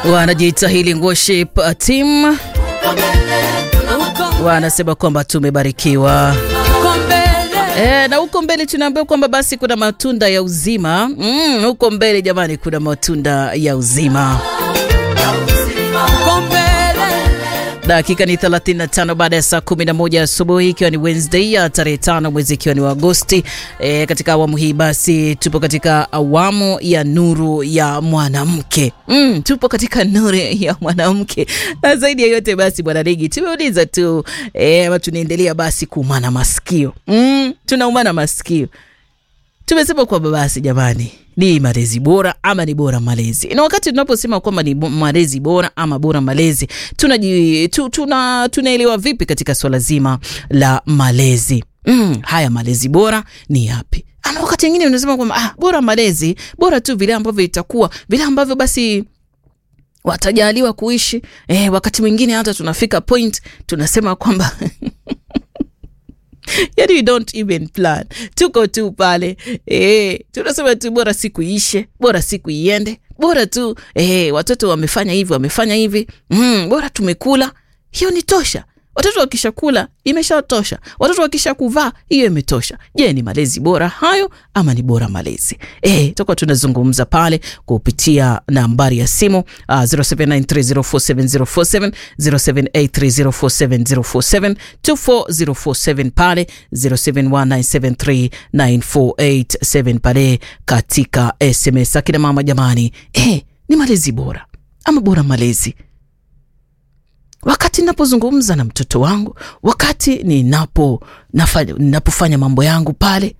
wanajiita Healing Worship Team wanasema kwamba tumebarikiwa. E, na huko mbele tunaambiwa kwamba basi kuna matunda ya uzima mm, huko mbele jamani, kuna matunda ya uzima. Dakika ni 35 baada ya saa 11 asubuhi, ikiwa ni Wednesday ya tarehe tano mwezi ikiwa ni wa Agosti. E, katika awamu hii basi tupo katika awamu ya nuru ya mwanamke mm, tupo katika nuru ya mwanamke na zaidi ya yote basi, bwana Ligi, tumeuliza tu e, ama tunaendelea basi kuumana masikio mm, tunaumana masikio tumesema kwamba basi jamani, ni malezi bora ama ni bora malezi? Na wakati tunaposema kwamba ni malezi bora ama bora malezi, tunaji tu, tuna tunaelewa vipi katika swala zima la malezi? Mm, haya malezi bora ni yapi? Ama wakati mwingine unasema kwamba ah, bora malezi bora tu vile ambavyo itakuwa vile ambavyo basi watajaliwa kuishi. Eh, wakati mwingine hata tunafika point tunasema kwamba Yani we don't even plan, tuko tu pale eh, tunasema tu bora siku iishe, bora siku iende, bora tu eh, watoto wamefanya hivi wamefanya hivi mm, bora tumekula, hiyo ni tosha. Watoto wakisha kula imeshatosha, watoto wakisha kuvaa hiyo imetosha. Je, ni malezi bora hayo ama ni bora malezi? Eh, tutakuwa tunazungumza pale kupitia nambari ya simu uh, 0793047047 0783047047 24047 pale 0719739487 pale katika SMS. Akina mama jamani, eh, ni malezi bora ama bora malezi wakati ninapozungumza na mtoto wangu, wakati ninapo nafanya, ninapofanya mambo yangu pale,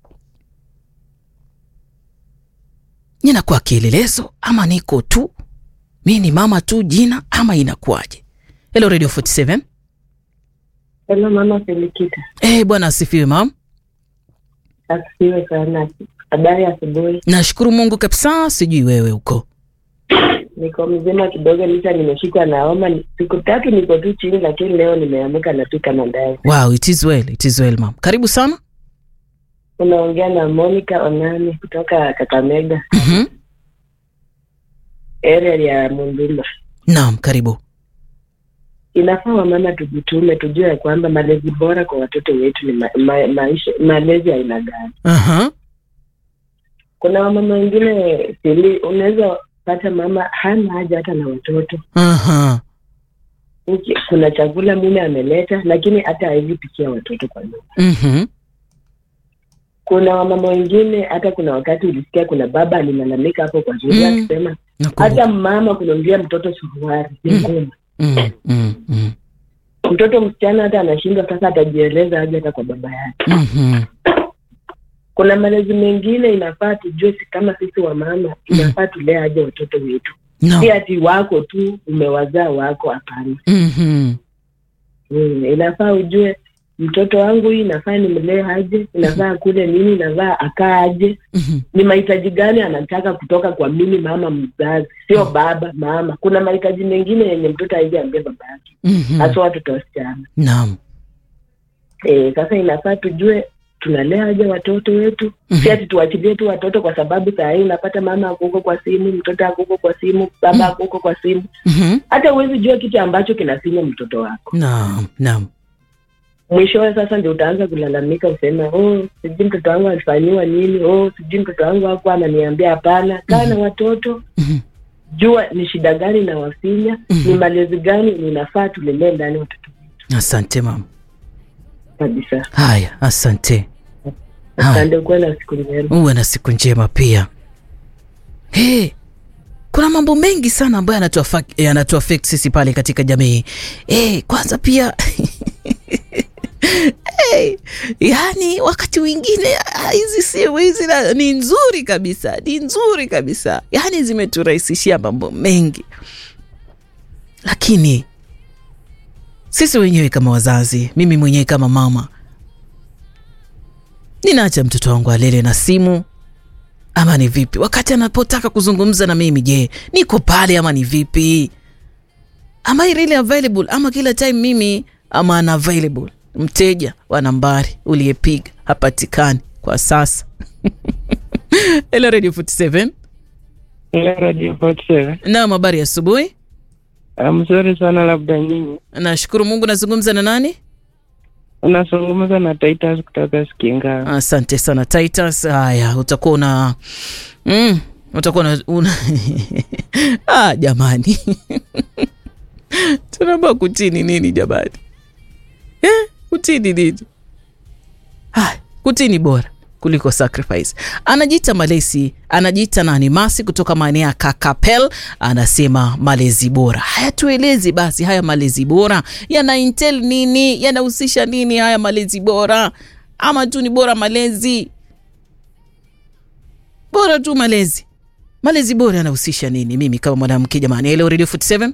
ninakuwa kielelezo ama niko tu mi ni mama tu jina ama inakuwaje? Hello Radio 47. Hello mama Felikita. Eh, bwana asifiwe mam. Asifiwe sana. Habari ya asubuhi. Nashukuru Mungu kabisa, sijui wewe huko. Niko mzima kidogo, licha nimeshikwa na homa. Siku tatu niko tu chini, lakini leo nimeamka napika mandazi. Wow, it is well, it is well mam. Karibu sana. Unaongea na Monica Onani kutoka Kakamega, Mhm. area ya Munduma. Naam, karibu. Inafaa wamama tujitume, tujue ya kwamba malezi bora kwa watoto wetu ni ma, ma, maisha malezi aina gani. Aha. Kuna wamama wengine sili, unaweza pata mama hana haja hata na watoto Aha. Uki- kuna chakula mume ameleta, lakini hata hawezi pikia watoto kwa nyumba. Mhm. Kuna wamama wengine, hata kuna wakati ulisikia kuna baba alilalamika hapo kwa shule Mm. akisema Nakumbuka. hata mama kununulia mtoto suruali ni Mm. ngumu. Mm, mm, mm. Mtoto msichana hata anashindwa sasa, atajieleza aje hata kwa baba yake. Mhm. Kuna malezi mengine inafaa tujue, si kama sisi wamama inafaa tulee aje watoto wetu, No. si ati wako tu umewazaa wako, hapana. Mhm. Mm, inafaa ujue mtoto wangu hii inafaa nimlee aje, inafaa kule nini, inafaa akaa aje, Mhm. ni mahitaji gani anataka kutoka kwa mimi mama mzazi, sio baba mama. Kuna mahitaji mengine yenye mtoto haijaambia baba yake, Mhm. hasa watoto wasichana. Naam. E, sasa inafaa tujue tunalea aje watoto wetu, Mhm. si ati tuachilie tu watoto, kwa sababu saa hii unapata mama akuko kwa simu, mtoto akuko kwa simu, baba akuko kwa simu, Mhm. hata huwezi jua kitu ambacho kinasinya mtoto wako. Naam. Naam. mwishowe sasa ndio utaanza kulalamika useme oh sijui mtoto wangu alifanyiwa nini oh sijui mtoto wangu hakuwa ananiambia hapana kaa na watoto Mhm. jua ni shida gani na wasinya Mhm. ni malezi gani ninafaa tulelee ndani watoto Asante mama. kabisa Haya, asante. Haya. asante kuwa na siku njema Uwe na siku njema pia. Hey, kuna mambo mengi sana ambayo yanatuafa- yanatuaffect sisi pale katika jamii. Hey, kwanza pia hey, yani wakati mwingine ah, hizi simu hizi na- ni nzuri kabisa, ni nzuri kabisa, yani zimeturahisishia mambo mengi, lakini sisi wenyewe kama wazazi, mimi mwenyewe kama mama, ninaacha mtoto wangu alele na simu ama ni vipi? Wakati anapotaka kuzungumza na mimi, je, niko pale ama ni vipi? Am I really available ama kila time mimi ama unavailable? Mteja wa nambari uliyepiga hapatikani kwa sasa. Hello Radio 47. Ile Radio 47. Naam, habari ya asubuhi. Ah, mzuri sana labda nyinyi. Nashukuru Mungu. Nazungumza na nani? Unazungumza na Titus kutoka Sikinga. Asante sana Titus. Haya, utakuwa una mm, utakuwa una, una... ah, jamani tunaomba kutini nini jamani eh, kutini nini? Ah, kutini bora kuliko sacrifice. Anajiita malezi, anajiita nani Masi kutoka maeneo ya Kakapel, anasema malezi bora. Haya, tuelezi basi, haya malezi bora yana intel nini? Yanahusisha nini haya malezi bora? Ama tu ni bora malezi bora tu malezi malezi bora yanahusisha nini? Mimi kama mwanamke jamani, hello Radio 47.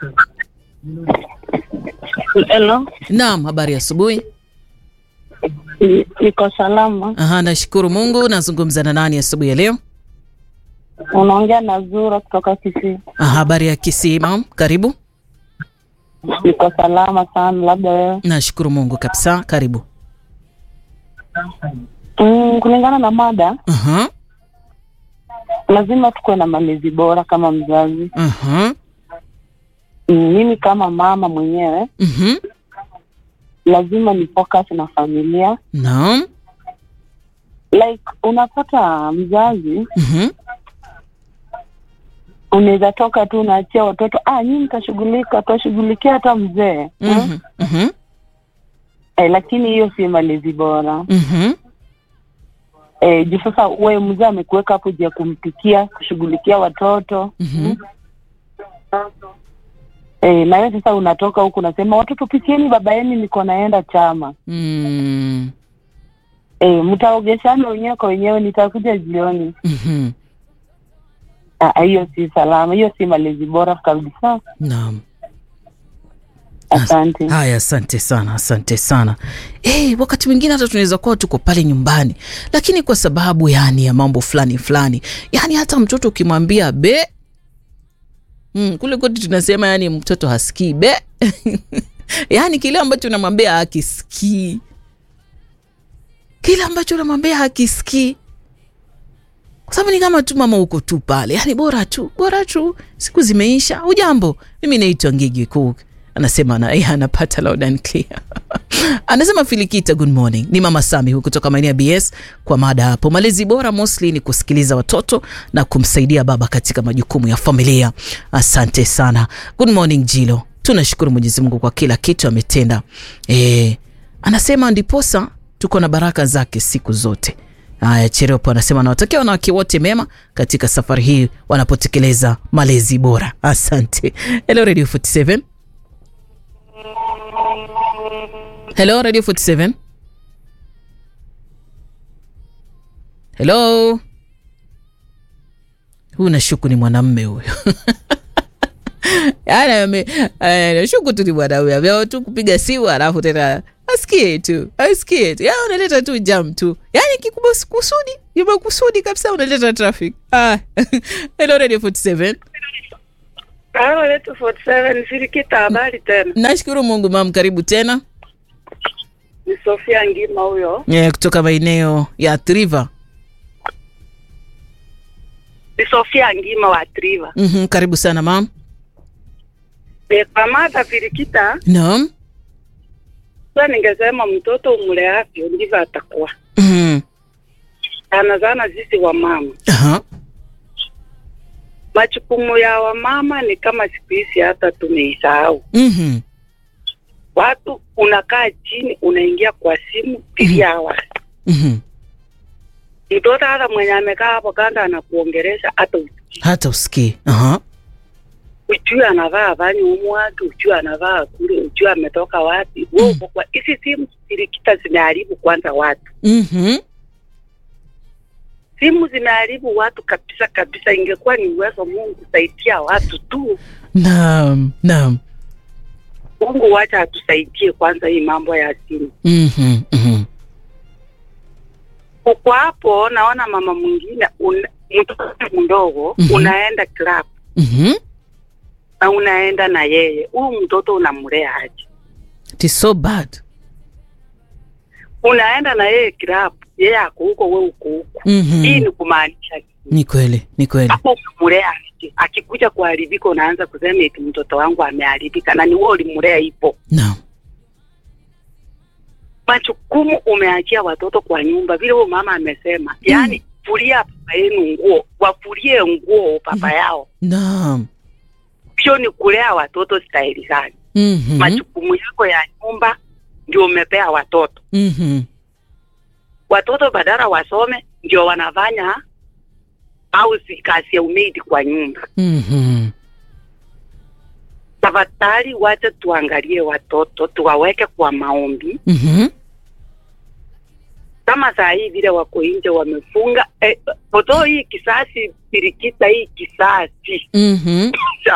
Hello, Naam, habari ya asubuhi. Ni- niko salama. Aha, nashukuru Mungu. Nazungumza na nani asubuhi ya leo? Unaongea na Zura kutoka Kisii. Aha, habari ya Kisii mam, karibu. Niko salama sana, labda wewe. Nashukuru Mungu kabisa, karibu. Mm, kulingana na mada, Aha, lazima tukuwe na malezi bora kama mzazi. aha, Mm, mimi kama mama mwenyewe mhm, lazima ni focus na familia. naam, Like unapata mzazi mhm, unaweza toka tu unaachia watoto, ah, nyinyi mtashughulika, tutashughulikia hata mzee mm? mhm, mhm, eh, lakini hiyo si malezi bora. mhm, Eh, juu sasa wewe mzee amekuweka hapo juu ya kumpikia, kushughulikia watoto mhm, Eh, na wewe sasa unatoka huku unasema watoto pikieni baba yenu niko naenda chama. mm, Eh, mtaogeshana wenyewe kwa wenyewe nitakuja jioni. mhm, Ah, hiyo si salama, hiyo si malezi bora kabisa. naam. Asante. Haya, asante sana, asante sana. Eh, wakati mwingine hata tunaweza kuwa tuko pale nyumbani, lakini kwa sababu yani ya mambo fulani fulani, yani hata mtoto ukimwambia be mm, kule kwetu tunasema yani mtoto hasikii be yani kile ambacho unamwambia hakisikii, kile ambacho unamwambia hakisikii, kwa sababu ni kama tu mama uko tu pale, yani bora tu bora tu, siku zimeisha. Ujambo, mimi naitwa Ngigi Cook anasema na yeye anapata loud and clear. anasema Filikita, good morning. Ni mama Sami huku kutoka maeneo ya BS kwa mada hapo. Malezi bora mostly ni kusikiliza watoto na kumsaidia baba katika majukumu ya familia. Asante sana. Good morning Jilo, tunashukuru Mwenyezi Mungu kwa kila kitu ametenda. E, anasema ndiposa tuko na baraka zake siku zote. Haya, Cheropo anasema nawatakia wanawake wote mema katika safari hii wanapotekeleza malezi bora. Asante. Hello Radio 47. Hello Radio 47. Hello. Huyu nashuku ni mwanamme huyo. Yaani ame- eh, nashuku tu ni mwanamme ameao tu kupiga simu alafu tena asikie tu asikie tu ya unaleta tu jam tu yaani kikubwa kusudi makusudi kabisa unaleta traffic ah. Hello Radio 47. Halo letu 47 Sirikita, habari tena. Nashukuru Mungu mam, karibu tena Ni Sofia Ngima huyo. yeah, kutoka maeneo ya Triva. Ni Sofia Ngima wa Triva. mm karibu sana mam. E, kwa mada Sirikita, Naam. sasa ningesema mtoto umleavyo ndivyo atakuwa. Mhm. Sana sana sisi wa mama, Aha. majukumu ya wamama ni kama siku hizi hata tumeisahau. Mhm. Watu unakaa chini, unaingia kwa simu three hours. Mhm. Mtoto hata mwenye amekaa hapo kando anakuongeresha hata usikii. Hata usikii. Aha. ujue anavaa avanye umwake, ujue anavaa kule, ujue ametoka wapi. Wewe uko kwa hizi simu sirikita zimeharibu kwanza watu, Mhm. simu zimeharibu watu kabisa kabisa. Ingekuwa ni uwezo Mungu saidia watu tu, Naam. Naam. Mungu wacha atusaidie kwanza hii mambo ya simu. Mhm. Mhm. Uko hapo, naona mama mwingine una- mtoto mdogo Mhm. unaenda club Mhm. na unaenda na yeye, huyu mtoto unamlea aje? It is so bad. unaenda na yeye klabu, yeye ako huko, we uko huko. Mhm. Hii ni kumaanisha Ni kweli, ni kweli. hapo umemlea aje? Akikuja kuharibika, unaanza kusema eti mtoto wangu ameharibika, na ni wewe ulimlea hivyo. Naam. Majukumu umeachia watoto kwa nyumba, vile huyo mama amesema, yaani fulia baba yenu nguo, wafulie nguo baba yao. Naam. Hiyo ni kulea watoto stahili gani? Mhm. Majukumu yako ya nyumba ndio umepea watoto. Mhm. Watoto badala wasome ndio wanafanya au si kazi ya umeidi kwa nyumba. Mhm. Tafadhali wacha tuangalie watoto, tuwaweke kwa maombi. Mhm. Kama saa hii vile wako nje wamefunga eh, poto hii kisasi pirikita hii kisasi Mhm.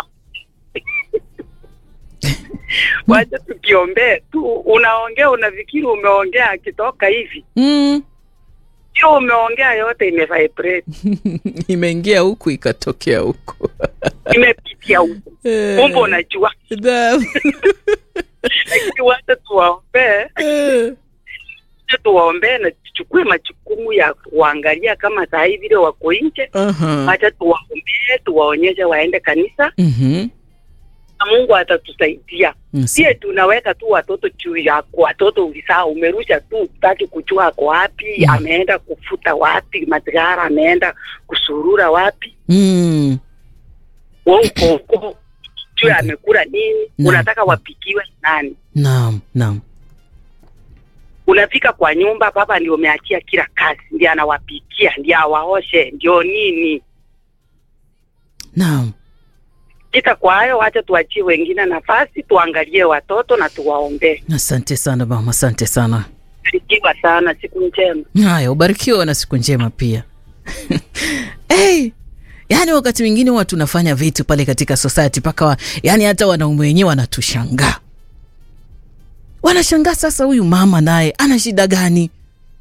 wacha tukiombee tu. Unaongea unafikiri umeongea, akitoka hivi Mm. sio umeongea, yote imevibrate Imeingia huku ikatokea huku. imepitia huko, kumbe unajua. Naam. Lakini wacha tuwaombee, Eh. wacha tuwaombee na tuchukue majukumu ya kuangalia kama saa hii vile wako nje. Aha. Wacha tuwaombee, tuwaonyeshe waende kanisa Mhm. na Mungu atatusaidia. Yes. Sie tunaweka tu watoto juu yako, watoto ulisaa umerusha tu, utaki kujua ako wapi, Mm. ameenda kufuta wapi matigara, ameenda kusurura wapi, Mm. wewe uko huko juu amekula nini, Naam. unataka wapikiwe nani? Naam, naam. Unafika kwa nyumba, baba ndio umeachia kila kazi, ndiye anawapikia, ndiye awaoshe, ndio nini. Naam. Kita kwa hayo, wacha tuachie wengine nafasi, tuangalie watoto na tuwaombee. Asante sana mama, asante sana. Barikiwa sana, siku njema. Haya, ubarikiwe na siku njema pia. hey, yaani wakati mwingine huwa tunafanya vitu pale katika society mpaka wa, yaani hata wanaume wenyewe wanatushangaa, wanashangaa sasa, huyu mama naye ana shida gani?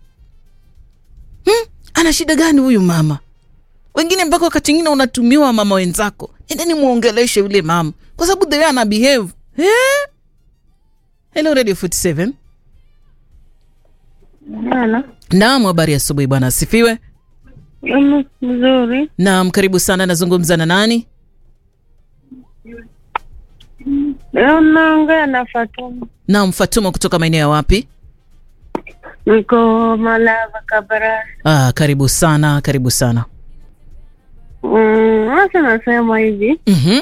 Hmm? Ana shida gani huyu mama? Wengine mpaka wakati mwingine unatumiwa mama wenzako, endeni muongeleshe yule mama kwa sababu the way ana behave eh? Hello Radio 47. Halo. Naam, habari ya asubuhi bwana, asifiwe. Mm, Mzuri. Naam, karibu sana. Nazungumza na nani? Leo naongea na Fatuma. Naam, Fatuma kutoka maeneo ya wapi? Niko Malava Kabarasi. Ah, karibu sana, karibu sana. Mm, Sasa nasema hivi Mhm.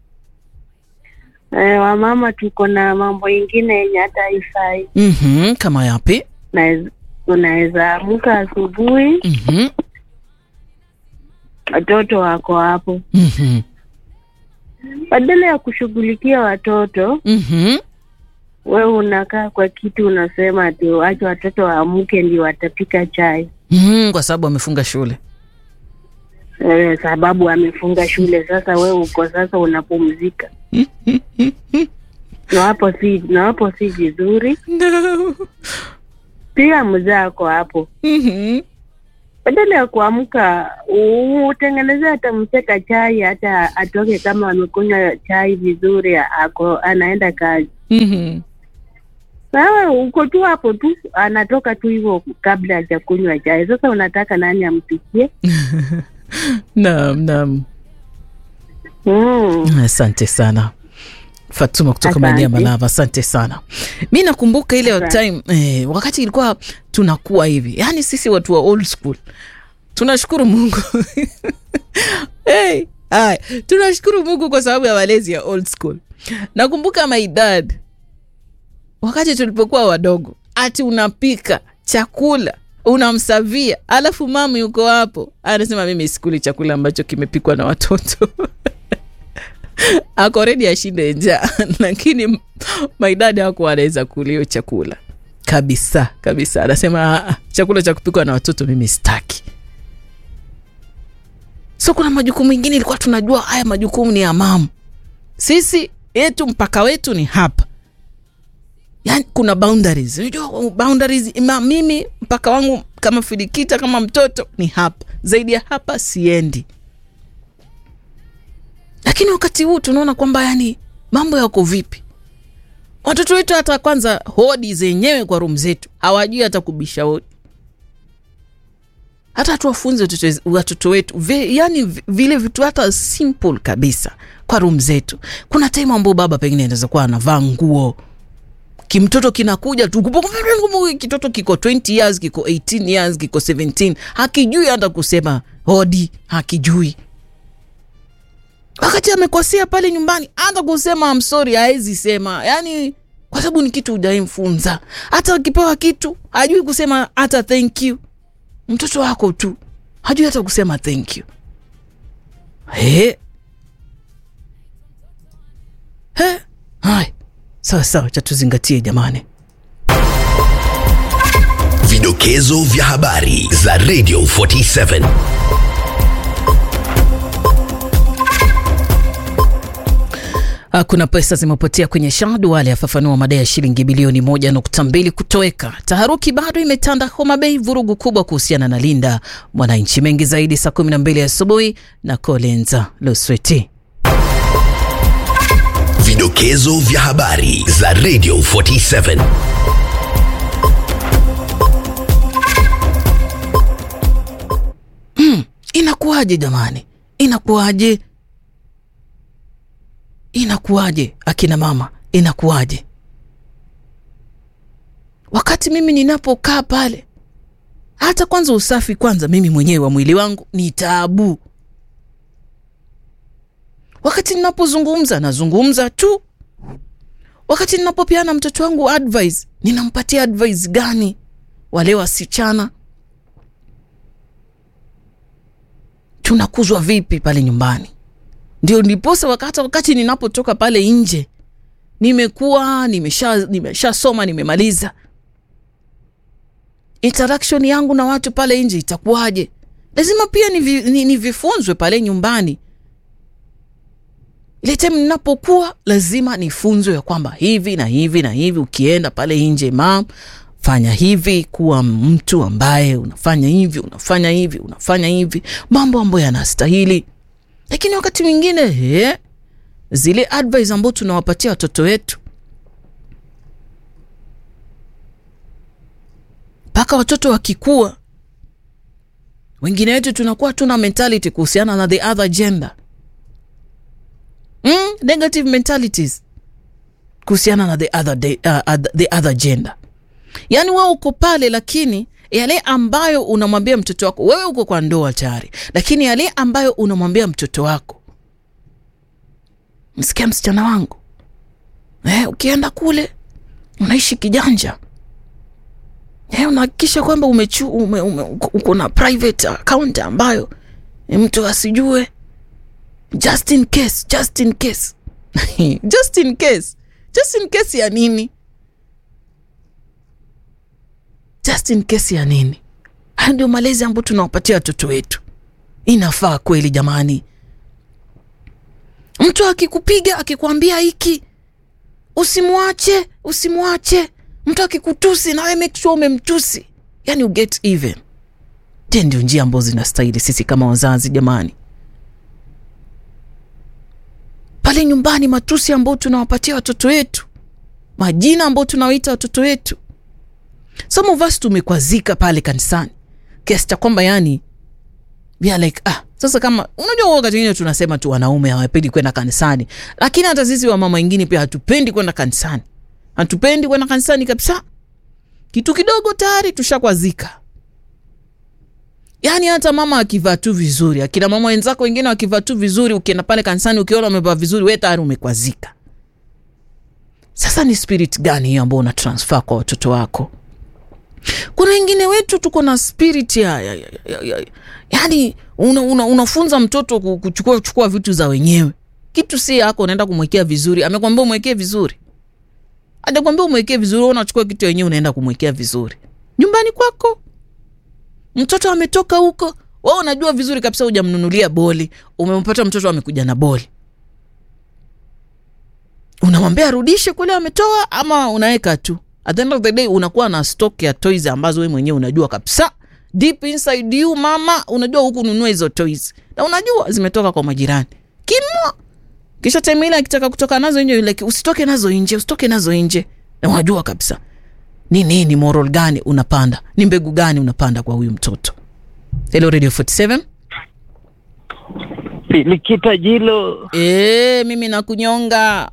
eh, wamama tuko na mambo ingine yenye hata haifai. Mhm, kama yapi? Naez- Unaweza amka asubuhi, Mhm. watoto wako hapo, Mhm. badala ya kushughulikia watoto, Mhm. wewe unakaa kwa kitu unasema ati wacha watoto waamke ndio watapika chai. Mhm, kwa sababu amefunga shule. Eh, sababu amefunga shule. Sasa wewe uko sasa unapumzika, na hapo si na hapo si vizuri. No. Pia mzee ako hapo, Mhm. badala ya kuamka u- utengeneze hata mcheka chai, hata atoke kama amekunywa chai vizuri, ako anaenda kazi. Mhm. Sawa, uko tu hapo tu, anatoka tu hivyo kabla hajakunywa chai. Sasa unataka nani ampikie? Naam, naam. Mm. Asante sana Fatuma kutoka Asante. maeneo ya Malava, asante sana. Mi nakumbuka ile Asante. time eh, wakati ilikuwa tunakuwa hivi, yaani sisi watu wa old school tunashukuru Mungu hey, haya, tunashukuru Mungu kwa sababu ya malezi ya old school. Nakumbuka my dad wakati tulipokuwa wadogo, ati unapika chakula unamsavia, alafu mama yuko hapo anasema mimi sikuli chakula ambacho kimepikwa na watoto ako redi ashinde njaa lakini my dad hakuwa anaweza kula hiyo chakula kabisa kabisa anasema "Ah, ah, chakula cha kupikwa na watoto mimi sitaki so kuna majukumu mengine ilikuwa tunajua haya majukumu ni ya mama sisi yetu mpaka wetu ni hapa yani kuna boundaries unajua boundaries ma, mimi mpaka wangu kama filikita kama mtoto ni hapa zaidi ya hapa siendi lakini wakati huu tunaona kwamba yani mambo yako vipi watoto wetu hata kwanza hodi zenyewe kwa room zetu hawajui hata kubisha hodi hata tuwafunze watoto- watoto wetu vi, yani vi- vile vitu hata simple kabisa kwa room zetu kuna time ambao baba pengine anaweza kuwa anavaa nguo kimtoto kinakuja tu kitoto kiko 20 years kiko 18 years kiko 17 hakijui hata kusema hodi hakijui wakati amekosea pale nyumbani hata kusema amsori haezi sema yani kwa sababu ni kitu hujaimfunza hata akipewa kitu hajui kusema hata thank you mtoto wako tu hajui hata kusema thank you he he hai sawa sawa cha tuzingatie jamani Vidokezo vya habari za Radio 47. Ah, Kuna pesa zimepotea kwenye SHA. Duale afafanua madai ya shilingi bilioni moja nukta mbili kutoweka. Taharuki bado imetanda Homa Bay, vurugu kubwa kuhusiana na Linda Mwananchi. Mengi zaidi saa 12 asubuhi na Collins Lusweti. Vidokezo vya habari za Radio 47. Inakuwaje jamani? Inakuwaje? Inakuwaje akina mama? Inakuwaje wakati mimi ninapokaa pale, hata kwanza usafi kwanza mimi mwenyewe wa mwili wangu ni taabu. Wakati ninapozungumza nazungumza tu. Wakati ninapopeana mtoto wangu advice, ninampatia advice gani? Wale wasichana tunakuzwa vipi pale nyumbani? Ndio ndiposa wakati, wakati ninapotoka pale nje nimekuwa nimesha nimeshasoma nimemaliza interaction yangu na watu pale nje itakuwaje? Lazima pia nivi- ni- nivifunzwe pale nyumbani. Ile time ninapokuwa lazima nifunzwe ya kwamba hivi na hivi na hivi, ukienda pale nje mam, fanya hivi, kuwa mtu ambaye unafanya hivi unafanya hivi unafanya hivi, mambo ambayo yanastahili. Lakini wakati mwingine he, zile advice ambao tunawapatia watoto wetu mpaka watoto wakikua, wengine wetu tunakuwa tuna mentality kuhusiana na the other gender mm, negative mentalities kuhusiana na the other, de, uh, other- the other gender. Yaani wewe uko pale, lakini yale ambayo unamwambia mtoto wako, wewe uko kwa ndoa tayari, lakini yale ambayo unamwambia mtoto wako, msikia msichana wangu eh, ukienda kule unaishi kijanja eh, unahakikisha kwamba umechu ume, ume, uko- uko na private account ambayo eh, mtu asijue just in case, just in case just in case, just in case ya nini? Just in case ya nini? Haya ndio malezi ambayo tunawapatia watoto wetu. Inafaa kweli jamani? Mtu akikupiga akikwambia hiki usimwache, usimwache. Mtu akikutusi nawe make sure umemtusi, yani you get even. Je, ndio njia ambazo zinastahili sisi kama wazazi jamani? Pale nyumbani, matusi ambayo tunawapatia watoto wetu, majina ambayo tunawaita watoto wetu. Some of us tumekwazika pale kanisani kiasi cha kwamba yani we are like ah, sasa kama unajua, wakati wengine tunasema tu wanaume hawapendi kwenda kanisani, lakini hata sisi wamama wengine pia hatupendi kwenda kanisani, hatupendi kwenda kanisani kabisa. Kitu kidogo tayari tushakwazika. Yaani hata mama akivaa tu vizuri, akina mama wenzako wengine wakivaa tu vizuri, ukienda pale kanisani ukiona wamevaa vizuri, we tayari umekwazika. Sasa ni spirit gani hiyo ambao una transfer kwa watoto wako? Kuna wengine wetu tuko na spirit ya, ya, ya, ya, ya, yani una, una, unafunza mtoto ku- kuchukua kuchukua vitu za wenyewe. Kitu si yako, unaenda kumwekea vizuri. Amekwambia umwekee vizuri, ajakwambia umwekee vizuri, wewe unachukua kitu wenyewe unaenda kumwekea vizuri nyumbani kwako. Mtoto ametoka huko, wewe unajua vizuri kabisa, hujamnunulia boli, umempata mtoto amekuja na boli, unamwambia arudishe kule ametoa, ama unaweka tu at the end of the day unakuwa na stock ya toys ambazo wewe mwenyewe unajua kabisa deep inside you mama unajua huku nunua hizo toys na unajua zimetoka kwa majirani kinua kisha time ile akitaka kutoka nazo nje like usitoke nazo nje usitoke nazo nje na unajua kabisa ni nini moral gani unapanda ni mbegu gani unapanda kwa huyu mtoto hello radio 47 Likita Jilo, e, mimi nakunyonga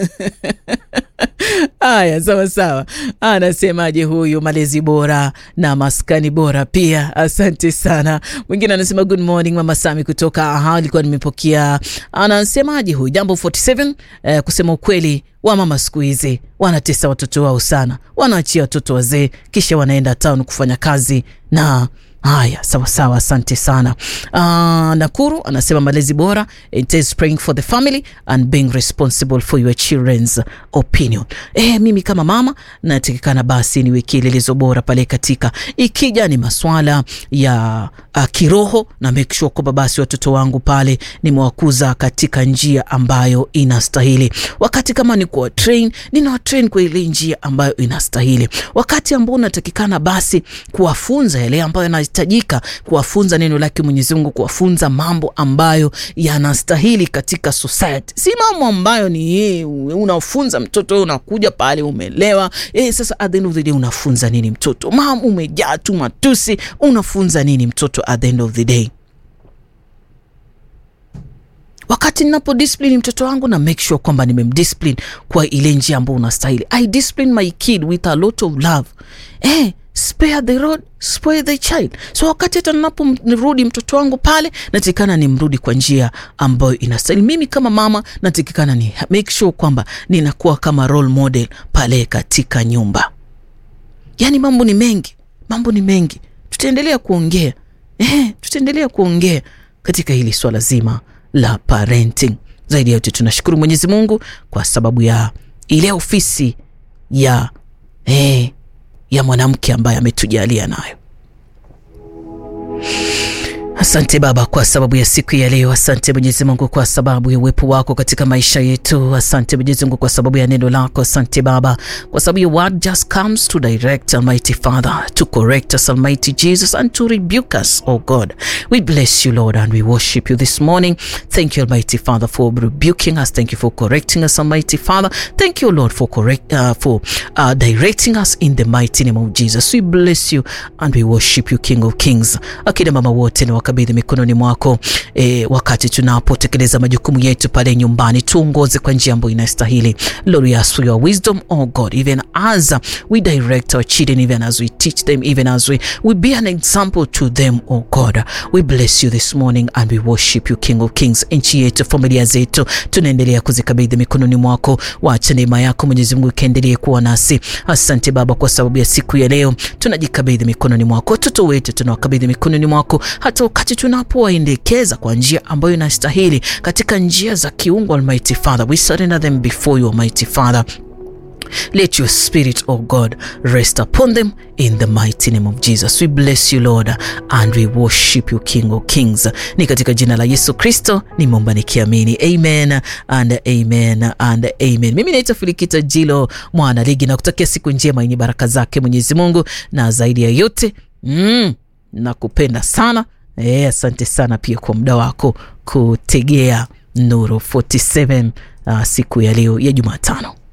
haya sawa sawa anasemaje huyu malezi bora na maskani bora pia asante sana mwingine anasema good morning mama sami kutoka aha alikuwa nimepokea anasemaje huyu jambo 47 eh, kusema ukweli wa mama siku hizi wanatesa watoto wao sana wanaachia watoto wazee kisha wanaenda town kufanya kazi na haya sawa sawa asante sana uh, nakuru anasema malezi bora it is praying for the family and being responsible for your children's opinion eh, mimi kama mama natakikana basi niwe kielelezo bora pale katika ikija ni maswala ya uh, kiroho na make sure kwamba basi watoto wangu pale nimewakuza katika njia ambayo inastahili wakati kama ni kuwa train ninawatrain kwa ile njia ambayo inastahili wakati ambao unatakikana basi kuwafunza yale ambayo yanahitajika kuwafunza neno lake mwenyezi mungu kuwafunza mambo ambayo yanastahili katika society si mambo ambayo ni eh, unafunza mtoto unakuja pale umelewa eh, sasa at the end of the day unafunza nini mtoto mam umejaa tu matusi unafunza nini mtoto at the end of the day wakati ninapo discipline mtoto wangu na make sure kwamba nimemdiscipline kwa ile njia ambayo unastahili i discipline my kid with a lot of love eh, spare the road spare the child so wakati hata ninapomrudi mtoto wangu pale natikana nimrudi kwa njia ambayo inastahili mimi kama mama natikikana ni make sure kwamba ninakuwa kama role model pale katika nyumba yaani mambo ni mengi mambo ni mengi tutaendelea kuongea eh, tutaendelea kuongea katika hili swala zima la parenting zaidi ya yote tunashukuru mwenyezi mungu kwa sababu ya ile ofisi ya eh, ya mwanamke ambaye ametujalia nayo asante baba kwa sababu ya siku ya leo asante mwenyezi mungu kwa sababu ya uwepo wako katika maisha yetu asante mwenyezi mungu kwa sababu ya neno lako asante baba kwa sababu your word just comes to direct almighty father to correct us almighty jesus and to rebuke us oh god we bless you lord and we worship you this morning thank you almighty father for rebuking us thank you for correcting us almighty father thank you lord for correct uh, for uh, directing us in the mighty name of jesus we bless you and we worship you king of kings akina mama wote na wakabidhi mikononi mwako e, wakati tunapotekeleza majukumu yetu pale nyumbani tuongoze kwa njia ambayo inastahili lord we ask for your wisdom oh god even as we direct our children even as we teach them even as we, we be an example to them oh god we bless you this morning and we worship you king of kings nchi yetu familia zetu tunaendelea kuzikabidhi mikononi mwako wacha neema yako mwenyezi mungu ikaendelee kuwa nasi asante baba kwa sababu ya siku ya leo tunajikabidhi mikononi mwako watoto wetu tunawakabidhi mikononi mwako hata wakati tunapowaendekeza kwa njia ambayo inastahili katika njia za kiungo almighty father we surrender them before you almighty father Let your spirit, O God, rest upon them in the mighty name of Jesus. We bless you, Lord, and we worship you, King of Kings. Ni katika jina la Yesu Kristo nimeomba nikiamini, amen and amen and amen. Mimi naitwa Filikita Jilo mwana ligi na kutakia siku njema yenye baraka zake Mwenyezi Mungu, na zaidi ya yote mm, nakupenda sana. E, asante sana pia kwa muda wako kutegea Nuru 47 uh, siku ya leo ya Jumatano.